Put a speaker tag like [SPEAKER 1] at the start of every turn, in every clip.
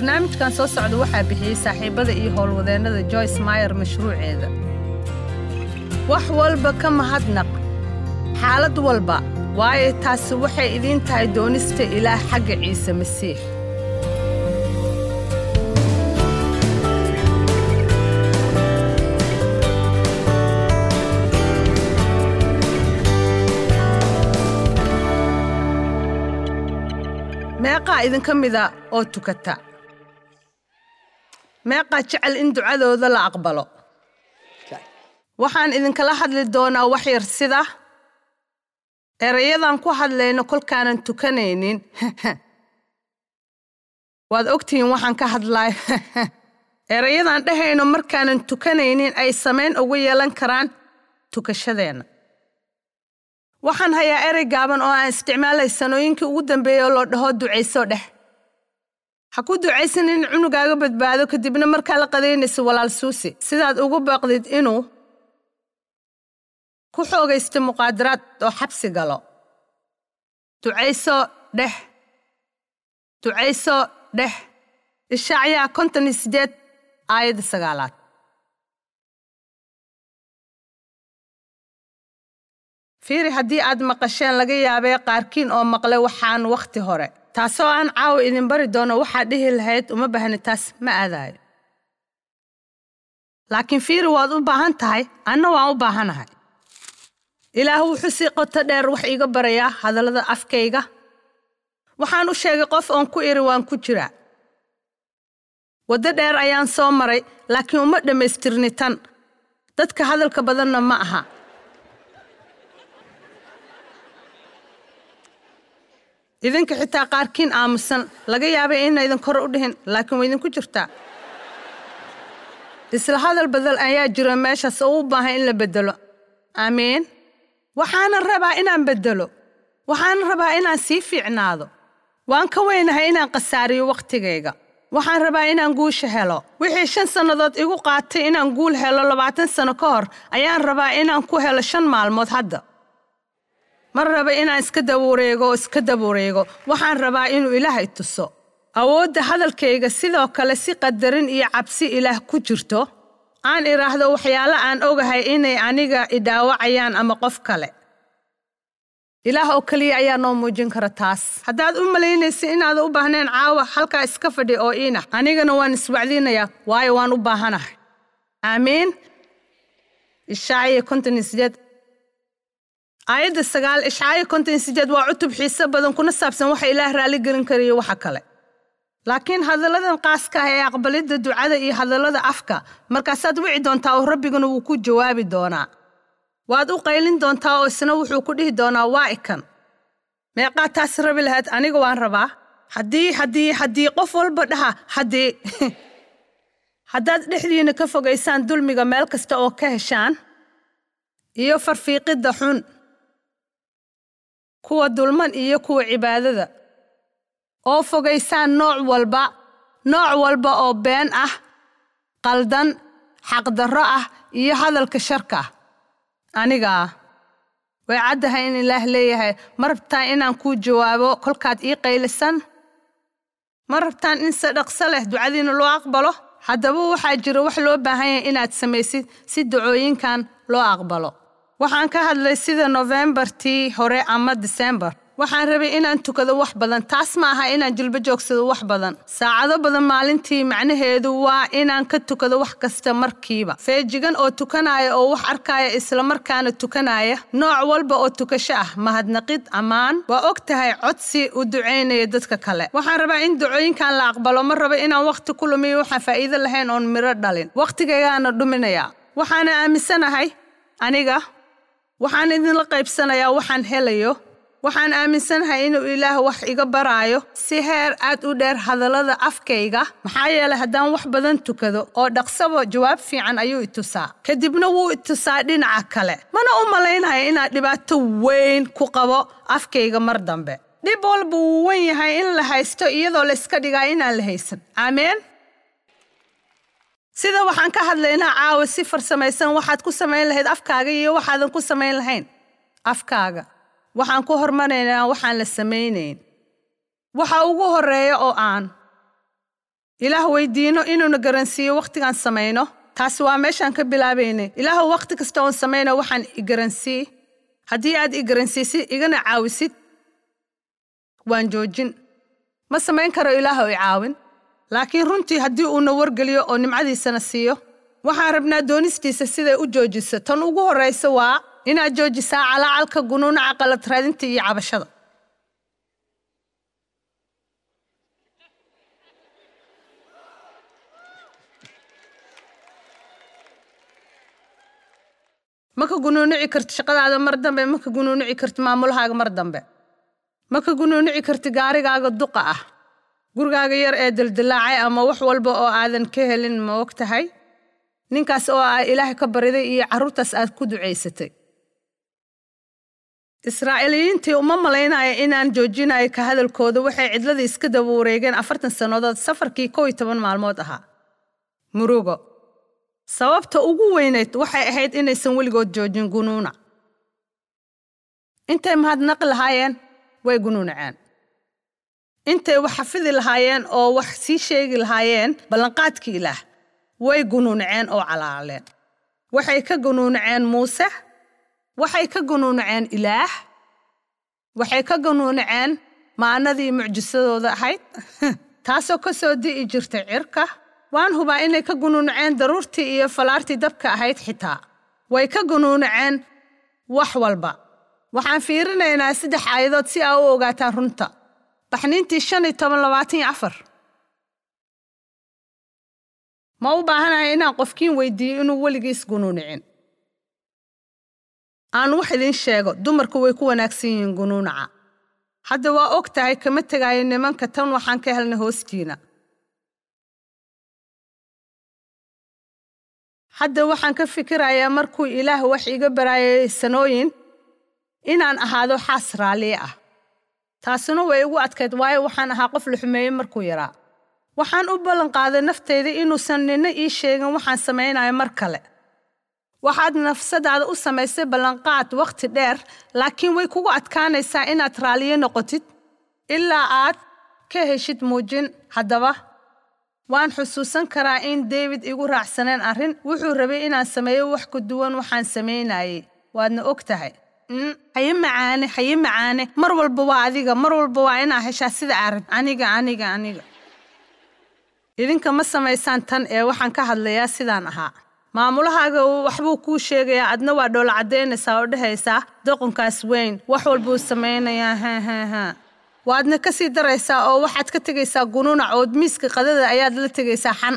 [SPEAKER 1] barnaamijkan soo socda waxaa bixiyey saaxiibbada iyo howlwadeennada joyce mayer mashruuceeda wax walba ka mahadnaq xaalad walba waayo taasi waxay idiin tahay doonista ilaah xagga ciise masiix meeqaa idinka mida oo tukata meeqaa jecel in ducadooda la aqbalo waxaan idinkala hadli doonaa wax yar sida erayadan ku hadlayno kolkaanan tukanaynin waad ogtihiin waxaan ka hadlaay erayadan dhehayno markaanan tukanaynin ay samayn ugu yeelan karaan tukashadeenna waxaan hayaa erey gaaban oo aan isticmaalay sanooyinkii ugu dambeeyey oo loo dhaho ducayso dheh ha ku ducaysan in cunugaaga badbaado kadibna markaa la qadaynayso walaal suusi sidaad ugu baaqdid inuu ku xoogaysta muqaadaraad oo xabsi galo ducayso dheh ducayso dheh ishacyaa konton iyo siddeed aayadda sagaalaad fiiri haddii aad maqasheen laga yaabee qaarkiin oo maqle waxaan wakhti hore taasoo aan caawa idin bari doono waxaad dhihi lahayd uma baahni taas ma aadaayo laakiin fiiri waad u baahan tahay anna waan u baahanahay ilaah wuxuu sii qoto dheer wax iiga barayaa hadallada afkayga waxaan u sheegay qof oon ku iri waan ku jiraa waddo dheer ayaan soo maray laakiin uma dhammaystirni tan dadka hadalka badanna ma aha idinka xitaa qaarkiin aamusan laga yaabay inaydan kore u dhihin laakiin waa idinku jirtaa isla hadal badal ayaa jira meeshaas oo u baahan in la beddelo aamiin waxaanan rabaa inaan beddelo waxaanan rabaa inaan sii fiicnaado waan ka weynahay inaan khasaariyo wakhtigayga waxaan rabaa inaan guusha helo wixii shan sannadood igu qaatay inaan guul helo labaatan sanno ka hor ayaan rabaa inaan ku helo shan maalmood hadda ma raba inaan iska dabuureego oo iska dabuureego waxaan rabaa inuu ilaahay tuso awoodda hadalkayga sidoo kale si qadarin iyo cabsi ilaah ku jirto aan idhaahdo waxyaalo aan ogahay inay aniga idhaawacayaan ama qof kale ilaah oo keliya ayaa noo muujin kara taas haddaad u malaynaysa inaada u baahneen caawa halkaa iska fadhi oo iinax anigana waan iswacdiinayaa waayo waan u baahanahay aamiin ishaaciya konton iyo sideed aayadda sagaal ishcaayo konton iyo sideed waa cutub xiise badan kuna saabsan waxa ilaah raalli gelin karayo waxa kale laakiin hadalladan qaaska ah ee aqbalidda ducada iyo hadallada afka markaasaad wici doontaa oo rabbiguna wuu ku jawaabi doonaa waad u qaylin doontaa oo isna wuxuu ku dhihi doonaa waa ikan meeqaa taas rabi lahayd aniga waan rabaa haddii haddii haddii qof walba dhaha haddii haddaad dhexdiinna ka fogaysaan dulmiga meel kasta oo ka heshaan iyo farfiiqidda xun kuwa dulman iyo kuwa cibaadada oo fogaysaan nooc walba nooc walba oo been ah qaldan xaqdarro ah iyo hadalka sharka ah anigaa way caddahay in ilaah leeyahay ma rabtaan inaan kuu jawaabo kolkaad ii qaylisan ma rabtaan in se dhaqso leh ducadiina loo aqbalo haddaba waxaa jira wax loo baahan yahay inaad samaysid si dacooyinkan loo aqbalo waxaan ka hadlay sida nofembartii hore ama disembar waxaan rabay inaan tukado wax badan taas ma aha inaan jilbo joogsado wax badan saacado badan maalintii macnaheedu waa inaan ka tukado wax kasta markiiba feejigan oo tukanaya oo wax arkaya islamarkaana tukanaya nooc walba oo tukasho ah mahadnaqid ammaan waa og tahay codsi u ducaynaya dadka kale waxaan rabaa in ducooyinkan la aqbalo ma rabo inaan wakhti ku lumiyo waxaan faa'iido lahayn oon miro dhalin wakhtigaygaana dhuminaya waxaana aaminsanahay aniga waxaan idinla qaybsanayaa waxaan helayo waxaan aaminsanahay inuu ilaah wax iga baraayo si heer aad u dheer hadallada afkayga maxaa yeelay haddaan wax badan tukado oo dhaqsabo jawaab fiican ayuu itusaa kadibna wuu itusaa dhinaca kale mana u malaynayo inaad dhibaato weyn ku qabo afkayga mar dambe dhib walba wuu wen yahay in la haysto iyadoo la iska dhigaa inaan la haysan aameen sida waxaan ka hadlaynaa caawa si farsamaysan waxaad ku samayn lahayd afkaaga iyo waxaadan ku samayn lahayn afkaaga waxaan ku hormaraynaa waxaan la samaynayn waxa ugu horreeya oo aan ilaah weydiino inuuna garansiiyo wakhtigaan samayno taasi waa meeshaan ka bilaabaynay ilaahu wakhti kasta oon samayno waxaan igaransii haddii aad igaransiisid igana caawisid waan joojin ma samayn karo ilaahu i caawin laakiin runtii haddii uuna wargeliyo oo nimcadiisana siiyo waxaan rabnaa doonistiisa siday u joojiso tan ugu horraysa waa inaad joojisaa calaacalka gunuunaca qalad raadinta iyo cabashada ma ka gunuunici karti shaqadaada mar dambe ma ka gunuunici karti maamulahaaga mar dambe ma ka gunuunici karti gaarigaaga duqa ah gurigaaga yar ee dildilaacay ama wax walba oo aadan ka helin ma og tahay ninkaas oo aa ilaahay ka bariday iyo carruurtaas aad ku ducaysatay israa'iiliyiintii uma malaynaya inaan joojinayo ka hadalkooda waxay cidladii iska daba wareegeen afartan sannadood safarkii kow iyo toban maalmood ahaa murugo sababta ugu weynayd waxay ahayd inaysan weligood joojin gunuuna intay mahadnaqi lahaayeen way gunuunaceen intay wax xafidi lahaayeen oo wax sii sheegi lahaayeen ballanqaadkii ilaah way gunuunaceen oo calaaleen waxay ka gunuunaceen muuse waxay ka gunuunaceen ilaah waxay ka gunuunaceen maanadii mucjisadooda ahayd taasoo ka soo di'i jirtay cirka waan hubaa inay ka gunuunaceen daruurtii iyo falaartii dabka ahayd xitaa way ka gunuunaceen wax walba waxaan fiirinaynaa saddex aayadood si aa u ogaataan runta baxniintii shan iyo toban labaatan iyo afar ma u baahanahay inaan qofkiin weydiiyo inuu weligiis gunuunicin aan wax idiin sheego dumarku way ku wanaagsan yihiin gunuunaca hadda waa og tahay kama tegaayo nimanka tan waxaan ka helnay hoostiina hadda waxaan ka fikirayaa markuu ilaah wax iga baraayay sanooyin inaan ahaado xaas raalliye ah taasuna way igu adkayd waayo waxaan ahaa qof la xumeeyey markuu yaraa waxaan u ballanqaaday naftayda inuusan nina ii sheegin waxaan samaynayo mar kale waxaad nafsadaada u samaysay ballanqaad wakhti dheer laakiin way kugu adkaanaysaa inaad raalliye noqotid ilaa aad ka heshid muujin haddaba waan xusuusan karaa in david igu raacsaneen arrin wuxuu rabay inaan sameeyo wax ku duwan waxaan samaynayey waadna og tahay haye macaane haye macaane mar walba waa adiga mar walba waa inaa heshaa sida arag aniga aniga aniga idinka ma samaysaan tan ee waxaan ka hadlayaa sidaan ahaa maamulahaaga waxbuu kuu sheegayaa adna waa dhoola caddaynaysaa oo dhehaysaa doqonkaas weyn wax walbuu samaynayaa hahaha waadna ka sii daraysaa oo waxaad ka tegaysaa gunuunac ood miiska qadada ayaad la tegaysaa xan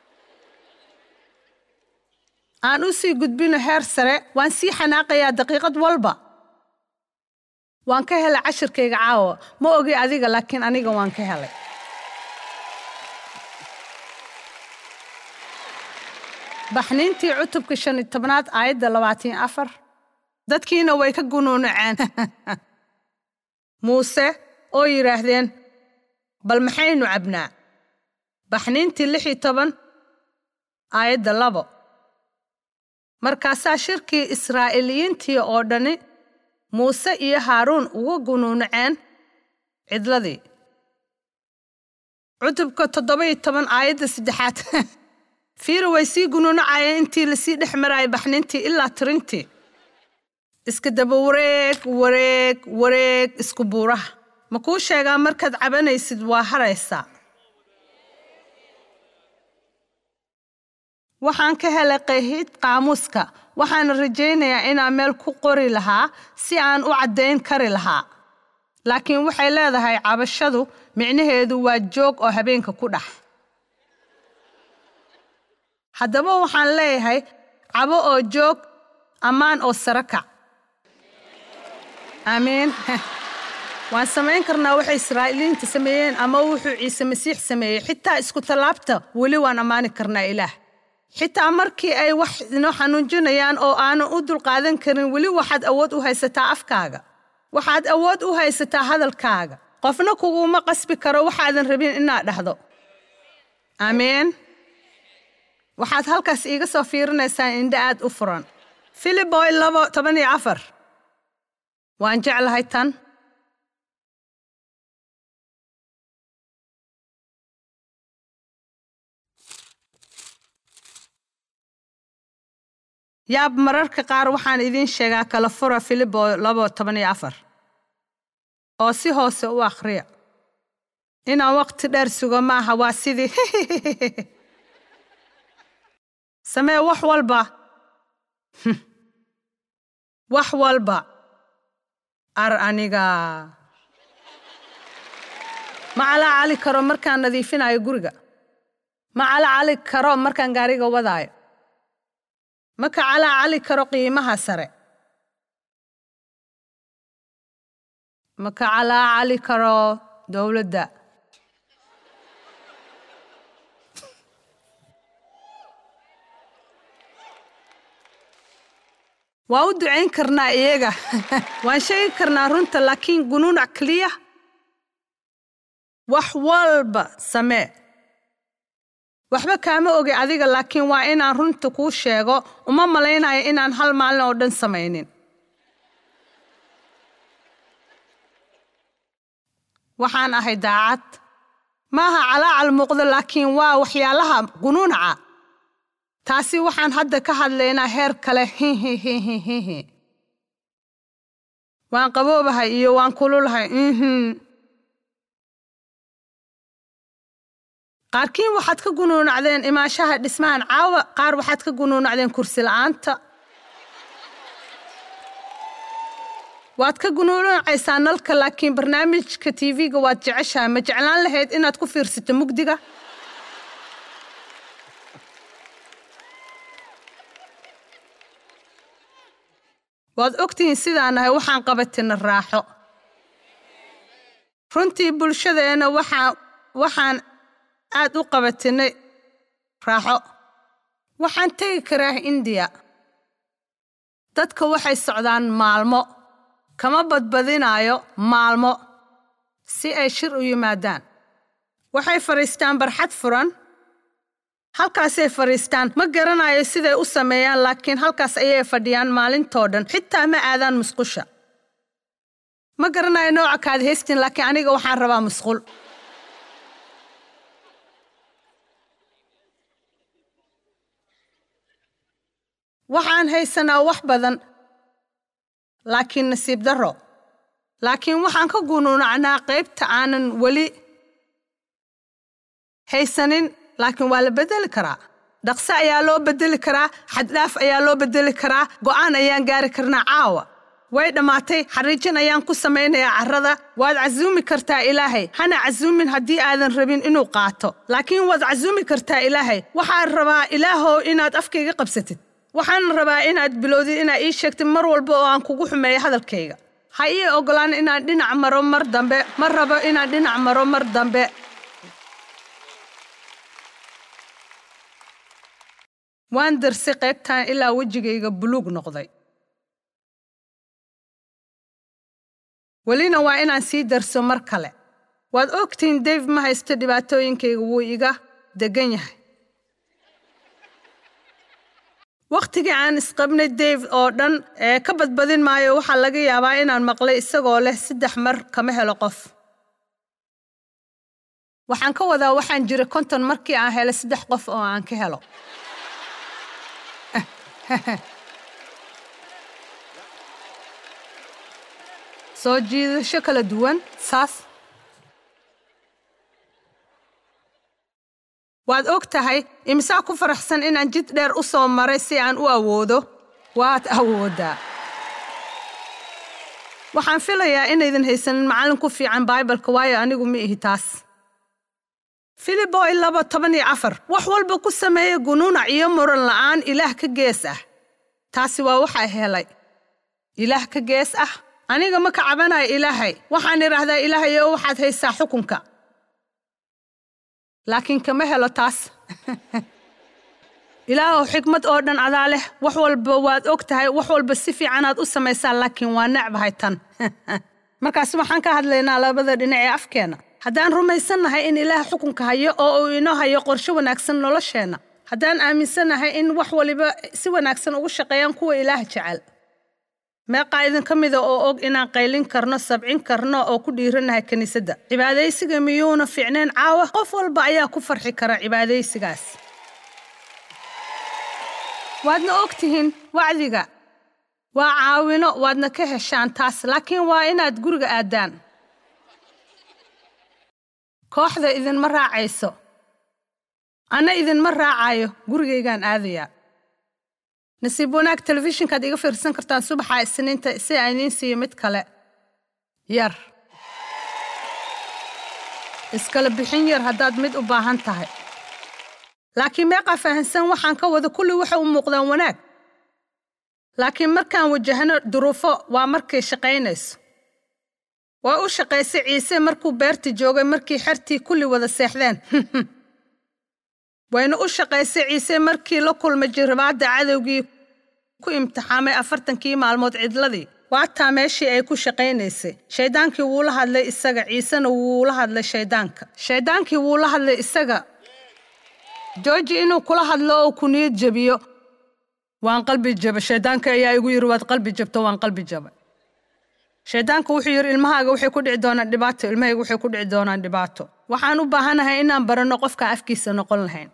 [SPEAKER 1] aan u sii gudbino heer sare waan sii xanaaqayaa daqiiqad walba waan ka helay cashirkayga caawa ma ogi adiga laakiin aniga waan ka helay baxniintii cutubka shan iyo tobnaad aayadda labaatan afar dadkiina way ka gunuunaceen muuse oo yidhaahdeen bal maxaynu cabnaa baxniintii lix iyo toban aayadda labo markaasaa shirkii israa'iiliyiintii oo dhani muuse iyo haaruun uga gunuunaceen cidladii cutubka toddoba iyo toban aayadda saddexaad fiira way sii gunuunacayeen intii lasii dhex marayay baxniintii ilaa tirintii iska daba wareeg wareeg wareeg isku buuraha ma kuu sheegaa markaad cabanaysid waa haraysaa waxaan ka helay qayhid qaamuuska waxaana rajaynayaa inaan meel ku qori lahaa si aan u caddayn kari lahaa laakiin waxay leedahay cabashadu micnaheedu waa joog oo habeenka ku dhex haddaba waxaan leeyahay cabo oo joog ammaan oo sare kac aamiin waan samayn karnaa waxay israa'iiliyiinta sameeyeen ama wuxuu ciise masiix sameeyey xitaa isku tallaabta weli waan ammaani karnaa ilaah xitaa markii ay wax inoo xanuujinayaan oo aanan u dulqaadan karin weli waxaad awood u haysataa afkaaga waxaad awood u haysataa hadalkaaga qofna kuguma qasbi karo waxaadan rabin inaad dhahdo aamiin waxaad halkaas iiga soo fiirinaysaa indha aad u furan filiboy labo toban iyo afar waan jeclahay tan yaab mararka qaar waxaan idiin sheegaa kala fura filibo labo toban iyo afar oo si hoose u akhriya inaan waqti dheer sugo maaha waa sidii samee wax walba wax walba ar aniga ma calaacali karo markaan nadiifinayo guriga ma calaacali karo markaan gaariga wadaayo ma ka calaacali karo qiimaha sare ma ka calaacali karo dowladda waa u ducayn karnaa iyaga waan sheegi karnaa runta laakiin gunuunac keliya wax walba samee waxba kaama ogi adiga laakiin waa inaan runta kuu sheego uma malaynayo inaan hal maalin oo dhan samaynin waxaan ahay daacad maaha calaacal muuqdo laakiin waa waxyaalaha gunuunaca taasi waxaan hadda ka hadlaynaa heer kale hihihihihihi waan qaboobahay iyo waan kululahay mhm qaarkiin waxaad ka gunuunacdeen imaashaha dhismahan caawa qaar waxaad ka gunuunacdeen kursi la'aanta waad ka gunuunacaysaa nalka laakiin barnaamijka tv-ga waad jeceshaha ma jeclaan lahayd inaad ku fiirsato mugdiga waad ogtihiin sidaan nahay waxaan qabatina raaxo runtii bulshadeenna waxaan waxaan aad u qabatinay raaxo waxaan tegi karaa indiya dadka waxay socdaan maalmo kama badbadinaayo maalmo si ay shir u yimaadaan waxay fadhiistaan barxad furan halkaasay fadhiistaan ma garanayo siday u sameeyaan laakiin halkaas ayay fadhiyaan maalintoo dhan xitaa ma aadaan musqusha ma garanayo nooca kaad haystiin laakiin aniga waxaan rabaa musqul waxaan haysanaa wax badan laakiin nasiib darro laakiin waxaan ka gunuunacnaa qaybta aanan weli haysanin laakiin waa la beddeli karaa dhaqse ayaa loo beddeli karaa xaddhaaf ayaa loo beddeli karaa go'aan ayaan gaari karnaa caawa way dhammaatay xariijin ayaan ku samaynayaa carrada waad casuumi kartaa ilaahay hana casuumin haddii aadan rabin inuu qaato laakiin waad casuumi kartaa ilaahay waxaan rabaa ilaahow inaad afkayga qabsatid waxaan rabaa inaad bilowdid inaad ii sheegtid mar walba oo aan kugu xumeeyo hadalkayga ha ii oggolaan inaan dhinac maro mar dambe ma rabo inaan dhinac maro mar dambe waan darsay qaybtan ilaa wejigayga buluug noqday welina waa inaan sii darso mar kale waad ogtihiin dave ma haysto dhibaatooyinkayga wuu iga deggan yahay wakhtigii aan isqabnay dave oo dhan ee ka badbadin maayo waxaa laga yaabaa inaan maqlay isagoo leh saddex mar kama helo qof waxaan ka wadaa waxaan jiray konton markii aan helay saddex qof oo aan ka helo soo jiidasho kala duwan saas waad og tahay imisaa ku faraxsan inaan jid dheer u soo maray si aan u awoodo waad awooddaa waxaan filayaa inaydan haysanin macallin ku fiican baibalka waayo anigu ma ihi taas filiboy laba toban iyo afar wax walba ku sameeya gunuunac iyo muran la'aan ilaah ka gees ah taasi waa waxaa helay ilaah ka gees ah aniga ma ka cabanayo ilaahay waxaan idhaahdaa ilaahay oo waxaad haysaa xukunka laakiin kama helo taas ilaahow xikmad oo dhan adaa leh wax walba waad og tahay wax walba si fiicanaad u samaysaa laakiin waa necbahay tan markaas waxaan ka hadlaynaa labada dhinac ee afkeenna haddaan rumaysannahay in ilaah xukunka hayo oo uu inoo hayo qorshe wanaagsan nolosheenna haddaan aaminsannahay in wax waliba si wanaagsan ugu shaqeeyaan kuwa ilaah jecel meeqaa idinka mida oo og inaan qaylin karno sabcin karno oo ku dhiiranahay kiniisadda cibaadaysiga miyuuna fiicneen caawa qof walba ayaa ku farxi kara cibaadaysigaas waadna og tihiin wacdiga waa caawino waadna ka heshaan taas laakiin waa inaad guriga aaddaan kooxda idinma raacayso anna idinma raacayo gurigaygaan aadayaa nasiib wanaag telefishinkaad iga fiirsan kartaan subaxa isniinta si aan idiin siiyo mid kale yar iskala bixin yar haddaad mid u baahan tahay laakiin meeqaa fahansan waxaan ka wada kulli waxay u muuqdaan wanaag laakiin markaan wajahno duruufo waa markay shaqaynayso waa u shaqaysay ciise markuu beerta joogay markii xertii kulli wada seexdeen wayna u shaqaysay ciise markii la kulmay jirbaadda cadowgii ku imtixaamay afartankii maalmood cidladii waataa meeshii ay ku shaqaynaysay shayddaankii wuu la hadlay isaga ciisena wuu la hadlay shayddaanka shayddaankii wuu la hadlay isaga jooji inuu kula hadlo oo ku niyad jebiyo waan qalbi jaba shayddaanka ayaa igu yidhi waad qalbi jabto waan qalbi jaba shayddaanka wuxuu yidhi ilmahaaga waxay ku dhici doonaan dhibaato ilmahayga waxay ku dhici doonaan dhibaato waxaan u baahanahay inaan baranno qofkaan afkiisa noqon lahayn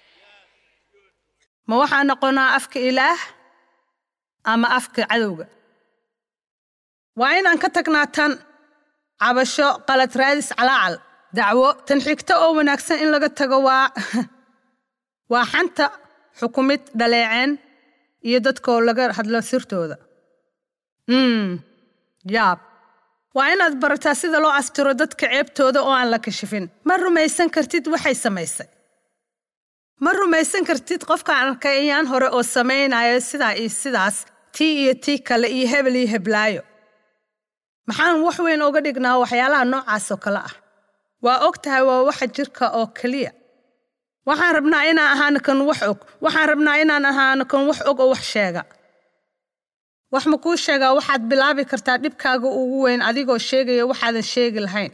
[SPEAKER 1] ma waxaan noqonaa afka ilaah ama afka cadowga waa inaan ka tagnaa tan cabasho qalad raadis calaacal dacwo tan xigto oo wanaagsan in laga tago waa waa xanta xukumid dhaleeceen iyo dadkoo laga hadlo sirtooda mm yaab waa inaad barataa sida loo astiro dadka ceebtooda oo aan la kashifin ma rumaysan kartid waxay samaysay ma rumaysan kartid qofkaan arkay ayaan hore oo samaynayo sidaa iyo sidaas tii iyo tii kale iyo hebel iyo heblaayo maxaan wax weyn uga dhignaa waxyaalaha noocaasoo kale ah waa og tahay waa waxa jirka oo keliya waxaan rabnaa inaan ahaano kan wax og waxaan rabnaa inaan ahaano kan wax og oo wax sheega wax ma kuu sheegaa waxaad bilaabi kartaa dhibkaaga ugu weyn adigoo sheegaya waxaadan sheegi lahayn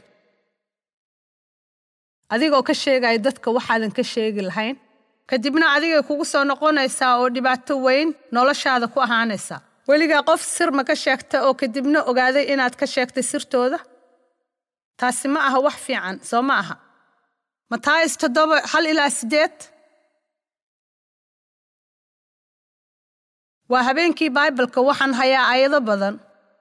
[SPEAKER 1] adigoo ka sheegaya dadka waxaadan ka sheegi lahayn kadibna adigay kugu soo noqonaysaa oo dhibaato weyn noloshaada ku ahaanaysaa weligaa qof sir ma ka sheegta oo kadibna ogaaday inaad ka sheegtay sirtooda taasi ma aha wax fiican soo ma aha mataayis toddoba hal ilaa siddeed waa habeenkii baibalka waxaan hayaa aayado badan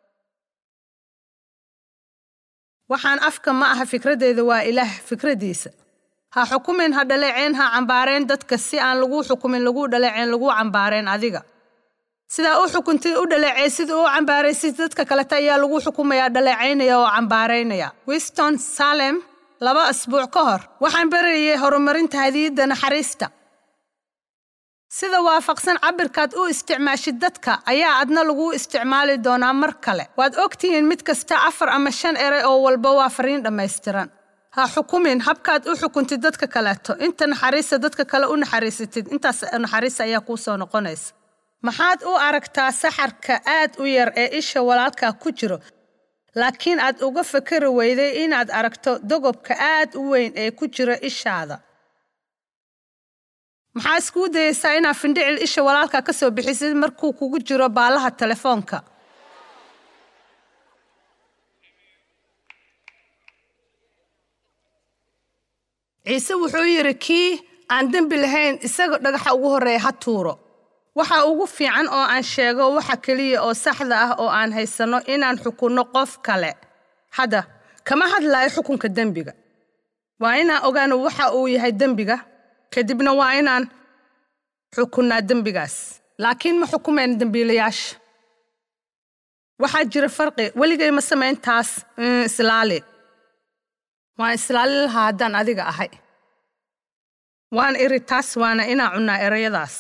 [SPEAKER 1] waxaan afka ma aha fikraddeeda waa ilaah fikraddiisa ha xukumin ha dhaleeceen ha cambaareen dadka si aan laguu xukumin laguu dhaleeceen laguu cambaareen adiga sidaa u xukuntid u dhaleecay sida u cambaaraysid dadka kaleta ayaa lagu xukumayaa dhaleecaynaya oo cambaaraynaya wiston salem laba asbuuc ka hor waxaan barayay horumarinta hadiyadda naxariista sida waafaqsan cabirkaad u isticmaashid dadka ayaa adna laguu isticmaali doonaa mar kale waad ogtihiin mid kasta afar ama shan eray oo walba waa fariin dhammaystiran ha xukumin habkaad u xukuntid dadka kaleeto inta naxariista dadka kale u naxariisatid intaas naxariista ayaa kuu soo noqonaysa maxaad u aragtaa saxarka aad u yar ee isha walaalkaa ku jiro laakiin aad uga fakari weyday inaad aragto dogobka aad u weyn ee ku jira ishaada maxaa iskuu dayaysaa inaad findhicil isha walaalka ka soo bixisid markuu kugu jiro baalaha telefoonka ciise wuxuu yidhi kii aan dembi lahayn isaga dhagaxa ugu horreeya ha tuuro waxa ugu fiican oo aan sheego waxa keliya oo saxda ah oo aan haysanno inaan xukunno qof kale hadda kama hadlaayo xukunka dembiga waa inaan ogaano waxa uu yahay dembiga kadibna waa inaan xukunnaa dembigaas laakiin ma xukumayna dembiilayaasha waxaa jira farqi weligay ma samayn taas islaali waan islaali lahaa haddaan adiga ahay waan iri taas waana inaan cunnaa erayadaas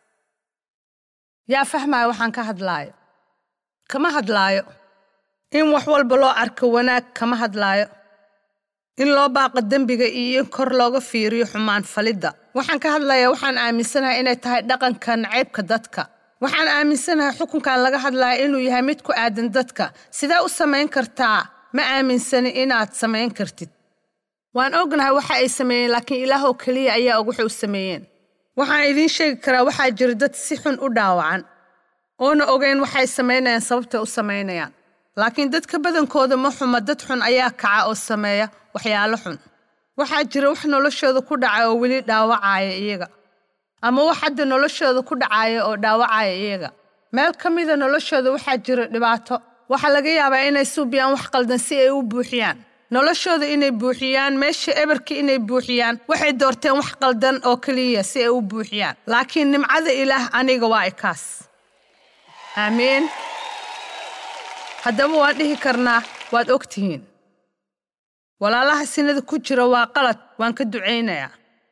[SPEAKER 1] yaa fahmaya waxaan ka hadlaayo kama hadlaayo in wax walba loo arko wanaag kama hadlaayo in loo baaqo dembiga iyo in kor looga fiiriyo xumaan falidda waxaan ka hadlayaa waxaan aaminsanahay inay tahay dhaqanka nacaybka dadka waxaan aaminsanahay xukunkan laga hadlaya inuu yahay mid ku aadan dadka sidee u samayn kartaa ma aaminsani inaad samayn kartid waan ognahay waxa ay sameeyeen laakiin ilaahoo keliya ayaa og waxay u sameeyeen waxaan idiin sheegi karaa waxaa jira dad si xun u dhaawacan oona ogeyn waxay samaynayaan sababtay u samaynayaan laakiin dadka badankooda ma xuma dad xun ayaa kaca oo sameeya waxyaalo xun waxaa jira wax noloshooda ku dhaca oo weli dhaawacaya iyaga ama wax hadda noloshooda ku dhacaya oo dhaawacaya iyaga meel ka mida noloshooda waxaa jira dhibaato waxaa laga yaabaa inay suubiyaan wax qaldan si ay u buuxiyaan noloshooda inay buuxiyaan meesha eberka inay buuxiyaan waxay doorteen wax qaldan oo keliya si ay u buuxiyaan laakiin nimcada ilaah aniga waa ikaas aamiin haddaba waan dhihi karnaa waad og tihiin walaalaha sinada ku jira waa qalad waan ka ducaynayaa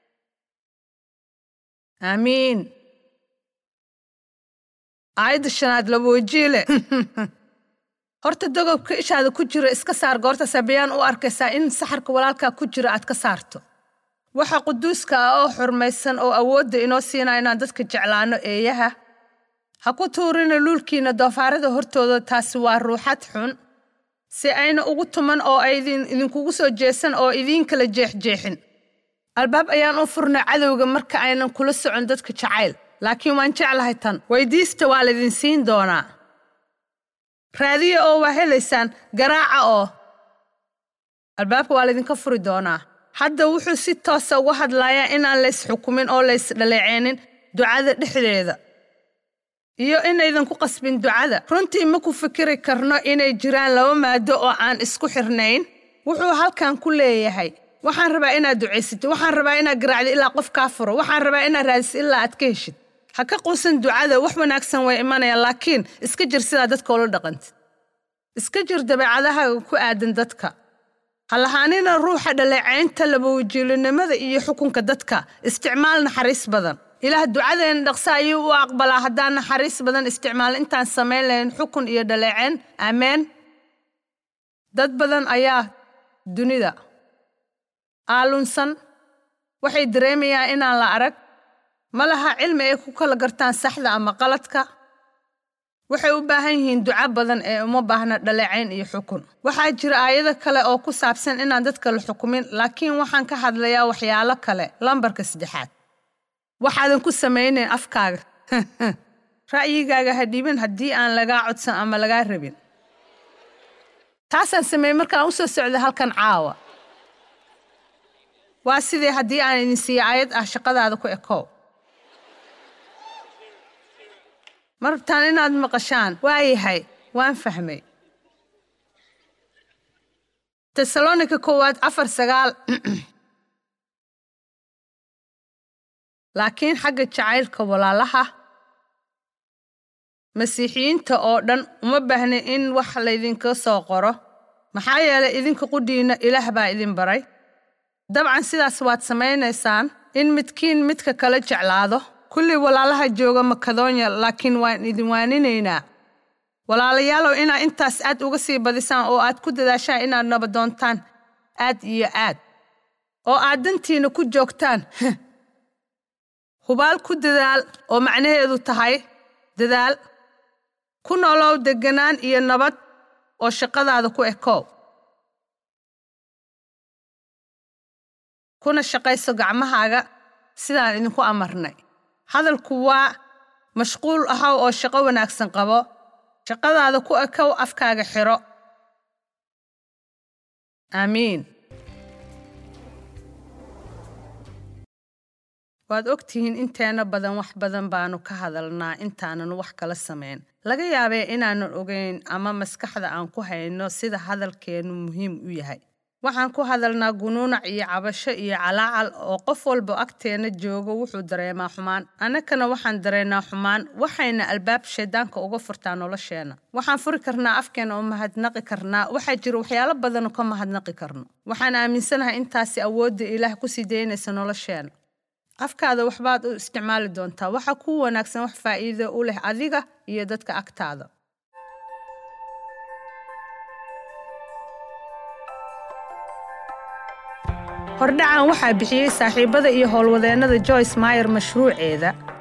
[SPEAKER 1] aamiin aayadda shanaad laba wajiile horta dogobka ishaada ku jira iska saar goorta sabayaan u arkaysaa in saxarka walaalkaa ku jira aad ka saarto waxa quduuska ah oo xurmaysan oo awoodda inoo siinaa inaan dadka jeclaano eeyaha ha ku tuurina luulkiina doofaarada hortooda taasi waa ruuxad xun si ayna ugu tuman oo ay idinkugu soo jeesan oo idiin kala jeexjeexin albaab ayaan u furnay cadowga marka aynan kula socon dadka jacayl laakiin waan jeclahay tan weydiista waa laydin siin doonaa raadiya oo waa helaysaan garaaca oo albaabka waa laydinka furi doonaa hadda wuxuu si toosa uga hadlayaa inaan lays xukumin oo lays dhaleeceenin ducada dhexdeeda iyo inaydan ku qasbin ducada runtii ma ku fikiri karno inay jiraan laba maado oo aan isku xirnayn wuxuu halkan ku leeyahay waxaan rabaa inaad ducaysatid waxaan rabaa inaad garaacdid ilaa qof kaa furo waxaan rabaa inaad raadisid ilaa aad ka heshid ha ka quusan ducada wax wanaagsan way imanayaan laakiin iska jir sidaa dadka ula dhaqantid iska jir dabeecadahaaga ku aadan dadka ha lahaanina ruuxa dhaleecaynta labawajiilinimada iyo xukunka dadka isticmaal naxariis badan ilaah ducadeena dhaqso ayuu u aqbalaa haddaan naxariis badan isticmaal intaan samayn lahayn xukun iyo dhaleecayn aameen dad badan ayaa dunida aalunsan waxay dareemayaan inaan la arag ma laha cilmi ay ku kala gartaan saxda ama qaladka waxay u baahan yihiin duco badan ee uma baahna dhaleecayn iyo xukun waxaa jira aayado kale oo ku saabsan inaan dadka la xukumin laakiin waxaan ka hadlayaa waxyaalo kale lambarka saddexaad waxaadan ku samaynayn afkaaga ra'yigaaga ha dhiibin haddii aan lagaa codsan ama lagaa rabin taasaan sameeyey markaan u soo socda halkan caawa waa sidee haddii aan idin siiya aayad ah shaqadaada ku ekow ma rabtaan inaad maqashaan waayahay waan fahmay tesalonika koowaad afar sagaal laakiin xagga jacaylka walaalaha masiixiyiinta oo dhan uma baahnin in wax laydinka soo qoro maxaa yeelay idinka qudhiinna ilaah baa idin baray dabcan sidaas waad samaynaysaan in midkiin midka kala jeclaado kulli walaalaha jooga makedonya laakiin waan idin waaninaynaa walaalayaalow inaad intaas aad uga sii badisaan oo aad ku dadaashaan inaad nabadoontaan aad iyo aad oo aad dantiina ku joogtaan hubaal ku dadaal oo macnaheedu tahay dadaal ku nolow degganaan iyo nabad oo shaqadaada ku ekow kuna shaqayso gacmahaaga sidaan idinku amarnay hadalku waa mashquul ahaw oo shaqo wanaagsan qabo shaqadaada ku ekow afkaaga xidho aamiin waad og tihiin inteena badan wax badan baanu ka hadalnaa intaanan wax kala samayn laga yaabee inaanan ogayn ama maskaxda aan ku hayno sida hadalkeennu muhiim u yahay waxaan ku hadalnaa gunuunac iyo cabasho iyo calaacal oo qof walba agteenna joogo wuxuu dareemaa xumaan annagana waxaan dareennaa xumaan waxayna albaab shayddaanka uga furtaa nolosheenna waxaan furi karnaa afkeenna oo mahadnaqi karnaa waxaa jira waxyaalo badanoo ka mahadnaqi karno waxaan aaminsanahay intaasi awoodda ilaah ku sii daynaysa nolosheenna afkaada waxbaad u isticmaali doontaa waxa kuu wanaagsan wax faa'iido u leh adiga iyo dadka agtaada hordhacan waxaa bixiyey saaxiibada iyo howlwadeennada joyce mayer mashruuceeda